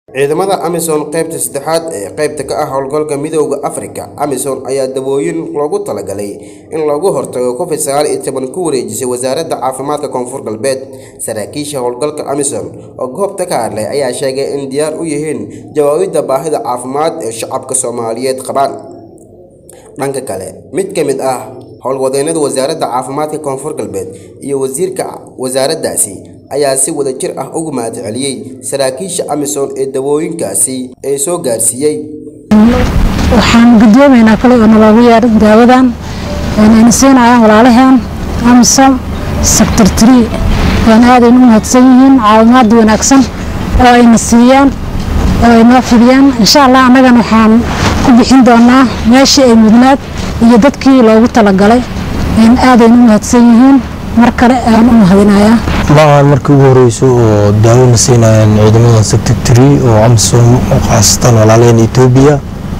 ciidamada amisom qaybta saddexaad ee qaybta ka ah howlgalka midooda afrika amisom ayaa dawooyin loogu talagalay in loogu hortago covid sagaal iyo toban ku wareejisay wasaaradda caafimaadka koonfur galbeed saraakiisha howlgalka amisom oo goobta ka hadlay ayaa sheegay in diyaar u yihiin jawaabidda baahida caafimaad ee shacabka soomaaliyeed qabaan dhanka kale mid ka mid ah howlwadeennada wasaaradda caafimaadka koonfur galbeed iyo wasiirka wasaaraddaasi ayaa si wada jir ah ugu mahadceliyey saraakiisha amisom ee dawooyinkaasi ee soo gaarsiiyey waxaan gudoomaynaa kale oo naloogu yeedhay daawadan ayna siinayaan walaalaheen amisom sector tree waana aadayna u mahadsan yihiin caawimaada wanaagsan oo ayna siiyaan oo ay noo fidiyaan insha allah annagana waxaan ku bixin doonaa meeshii ay mudnaad iyo dadkii loogu talagalay aadayna u mahadsan yihiin mar kale aan u mahadinayaa maahan markii ugu horeyso oo daawona siinayaan ciidamada sector tree oo amisom oo khaasatan walaalaheen etoobiya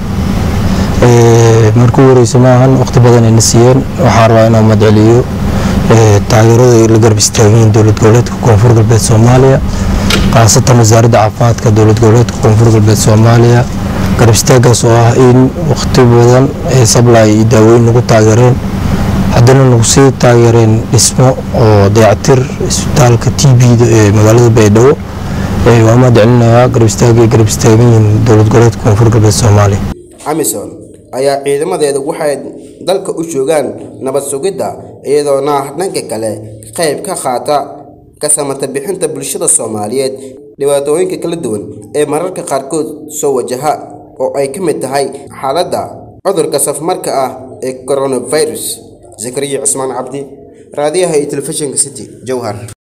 markii ugu horeyso maahan waqti badan ayna siiyeen waxaan rabaa inaan madceliyo taageerada ay la garab istaageen dowlad goboleedka koonfur galbeed soomaaliya khaasatan wasaaradda caafimaadka dowlad goboleedka koonfur galbeed soomaaliya garab istaagaas oo ah in waqti badan ee sablay iyo daawooyin nagu taageereen haddana nagu sii taageereen dhismo oo dayactir isbitaalka t b-da ee magaalada baydhabo waa mahadcelinayaa garab istaagay garab istaagan yihiin dowlad goboleedka koonfur galbeed soomaaliya amisom ayaa ciidamadeeda waxay dalka u joogaan nabad sugidda iyadoona dhanka kale qayb ka qaata ka samata bixinta bulshada soomaaliyeed dhibaatooyinka kala duwan ee mararka qaarkood soo wajaha oo ay ka mid tahay xaaladda cudurka safmarka ah ee coronavirus zakariya cismaan cabdi raadiyaha iyo telefishinka city jowhar